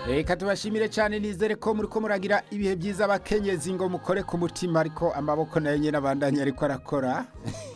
reka tubashimire cyane nizere ko muri ko muragira ibihe byiza abakenyezi ngo mukore ku mutima ariko amaboko nayo nyine abandanya ariko arakora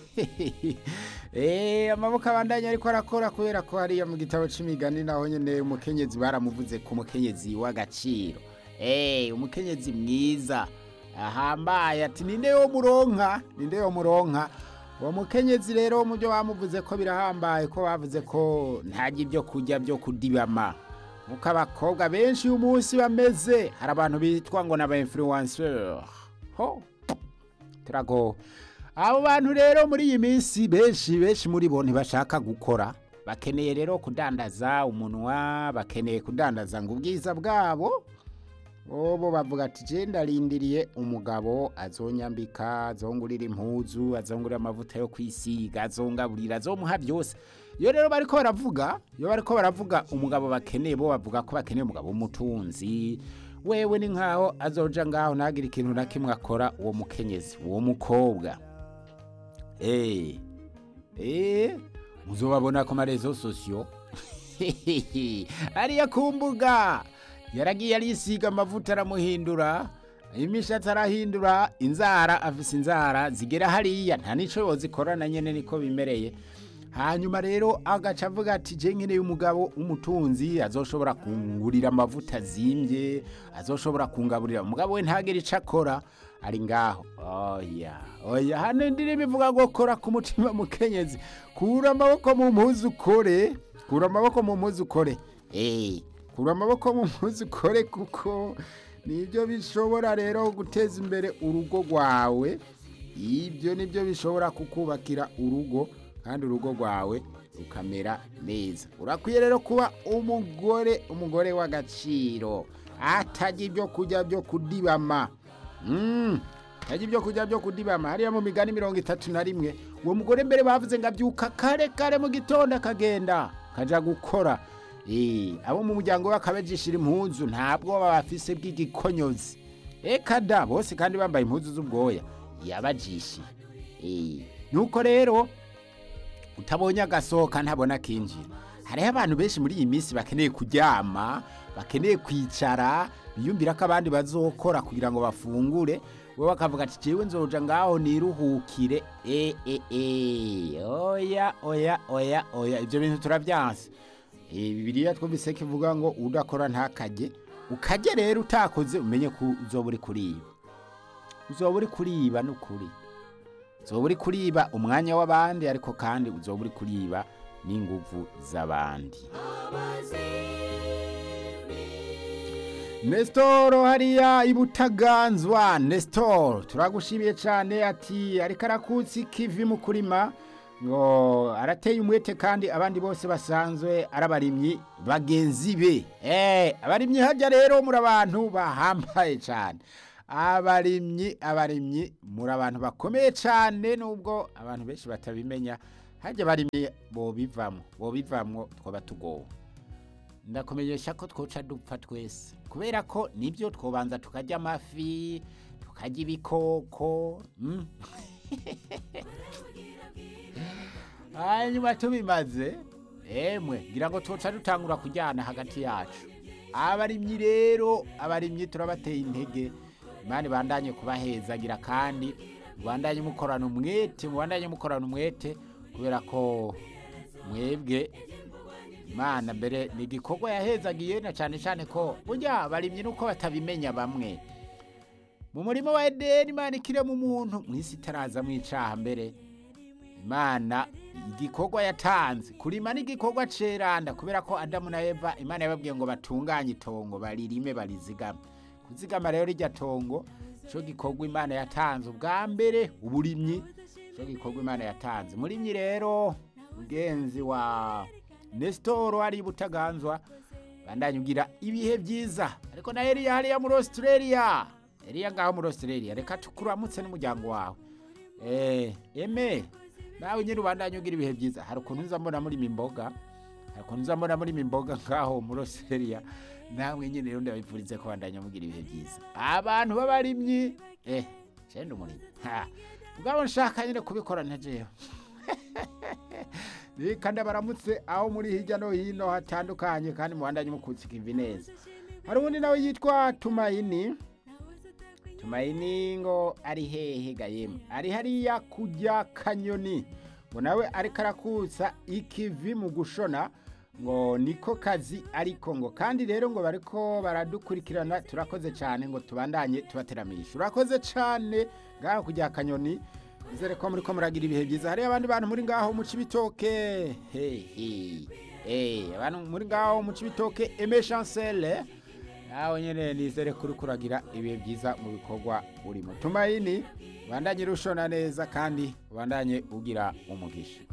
eee amaboko abandanya ariko arakora kubera ko hariya mu gitabo cy'imigani naho nyine umukenyezi baramuvuze ku mukenyezi w'agaciro eee umukenyezi mwiza ahambaye ati ninde wo muronka ninde wo muronka uwo mukenyezi rero mu byo bamuvuze ko birahambaye ko bavuze ko ntajya ibyo kurya byo kudibama nk'uko abakobwa benshi uyu munsi bameze hari abantu bitwa ngo ni aba influencer ho turago abo bantu rero muri iyi minsi benshi benshi muri bo ntibashaka gukora bakeneye rero kudandaza umunwa bakeneye kudandaza ngo ubwiza bwabo bo bavuga ati je ndarindiriye umugabo azonyambika azongurira impuzu azongurira amavuta yo kwisiga azongaburira azomuha byose iyo rero bariko baravuga iyo bariko baravuga umugabo bakeneye bo bavuga ko bakeneye umugabo w'umutunzi wewe ni nkaho azoja ngaho ntagire ikintu na kimwe akora uwo mukenyezi uwo mukobwa eh eh muzobabona ku marezo sosiyo ariya ku mbuga yaragiye arisiga amavuta aramuhindura imishatsi arahindura inzara afise inzara zigera hariya nta nico yozikorana nyene niko bimereye hanyuma rero agaca avuga ati je nkeneye umugabo w'umutunzi azoshobora kungurira amavuta azimbye azoshobora kungaburira umugabo we ntagire ico akora ari ngaho oya oya hano indirimbo ivuga ngo kora ku mutima mukenyezi kura amaboko mu mpuzu ukore kura amaboko mu mpuzu ukore eh kura amaboko mu mpuzu ukore kuko nibyo bishobora rero guteza imbere urugo rwawe ibyo nibyo bishobora kukubakira urugo kandi urugo rwawe rukamera neza urakwiye rero kuba umugore umugore w'agaciro atajya ibyo kurya byo kudibama atajya ibyo kurya byo kudibama hariya mu migani mirongo itatu na rimwe uwo mugore mbere bavuze ngo abyuka kare kare mu gitondo akagenda akajya gukora abo mu muryango we akabajishira impuzu ntabwo baba bafise bw'igikonyozi reka da bose kandi bambaye impuzu z'ubwoya yabajishiye nuko rero utabonye agasohoka ntabona akinjira hariho abantu benshi muri iyi minsi bakeneye kuryama bakeneye kwicara biyumvira ko abandi bazokora kugira ngo bafungure bo bakavuga ati jewe nzoja ngaho niruhukire e e e oya oya oya oya ibyo bintu turabyanse bibiriya twumvise ko ivuga ngo udakora ntakajye ukajye rero utakoze umenye ko uzoba uri kuriba uzoba uri kuriba n'ukuri uzoba uri kuriba umwanya w'abandi ariko kandi uzoba uri kuriba n'inguvu z'abandi nesitoro hariya ibutaganzwa nesitoro turagushimiye cyane ati ariko arakutse ikivi mu kurima ngo arateye umwete kandi abandi bose basanzwe ari abarimyi bagenzi be eee abarimyi hajya rero muri abantu bahambaye cyane abarimyi abarimyi muri abantu bakomeye cyane nubwo abantu benshi batabimenya hajya abarimyi bo bivamo bo bivamo twaba tugowe ndakumenyesha ko twoca dupfa twese kubera ko nibyo twobanza tukarya amafi tukarya ibikoko hanyuma tubimaze emwe ngira ngo tuca dutangura kujyana hagati yacu abarimyi rero abarimyi turabateye intege imana ibandanye kubahezagira kandi mubandanye mukorana umwete mubandanye mukorana umwete kubera ko mwebwe imana mbere ni igikorwa yahezagiye na cyane cyane ko burya abarimyi nuko batabimenya bamwe mu murimo wa edeni imana ikirema umuntu mu isi itaraza mu icaha mbere imana igikorwa yatanze kurima n'igikorwa ceranda kubera ko adamu na eva imana yababwiye ngo batunganye itongo baririme barizigame kuzigama rero rijya tongo cyo gikorwa imana yatanze ubwa mbere uburimyi cyo gikorwa imana yatanze murimyi rero mugenzi wa nesitoro ari butaganzwa bandanye ugira ibihe byiza ariko na Eliya hariya muri Australia Eliya ngaho muri Australia reka tukuramutse n'umuryango wawe eh eme nawe nyine ubandanye ugira ibihe byiza hari ukuntu nza mbona muri imboga hari ukuntu nza mbona muri imboga ngaho muri Australia namwe nyine rero ndabipfurize ko bandanye mugira ibihe byiza abantu b'abarimyi eh cyenda umurimyi ha ubwo nshaka nyine kubikora ntajeyo reka ndabaramutse aho muri hirya no hino hatandukanye kandi mubandanye mukutsika imvi neza hari uwundi nawe yitwa tumayini tumayini ngo ari hehe gayemu ari hariya kujya kanyoni ngo nawe ariko arakusa ikivi mu gushona ngo niko kazi ariko ngo kandi rero ngo bariko baradukurikirana turakoze cyane ngo tubandanye tubateramisha urakoze cyane ngaho kujya kanyoni nizere ko muri ko muragira ibihe byiza hariyo abandi bantu muri ngaho mu cibitoke hehe eh abantu muri ngaho mu cibitoke eme chancele nawe nyene nizere kuri kuragira ibihe byiza mu bikorwa urimo tumayini ubandanye rushona neza kandi ubandanye ugira umugisha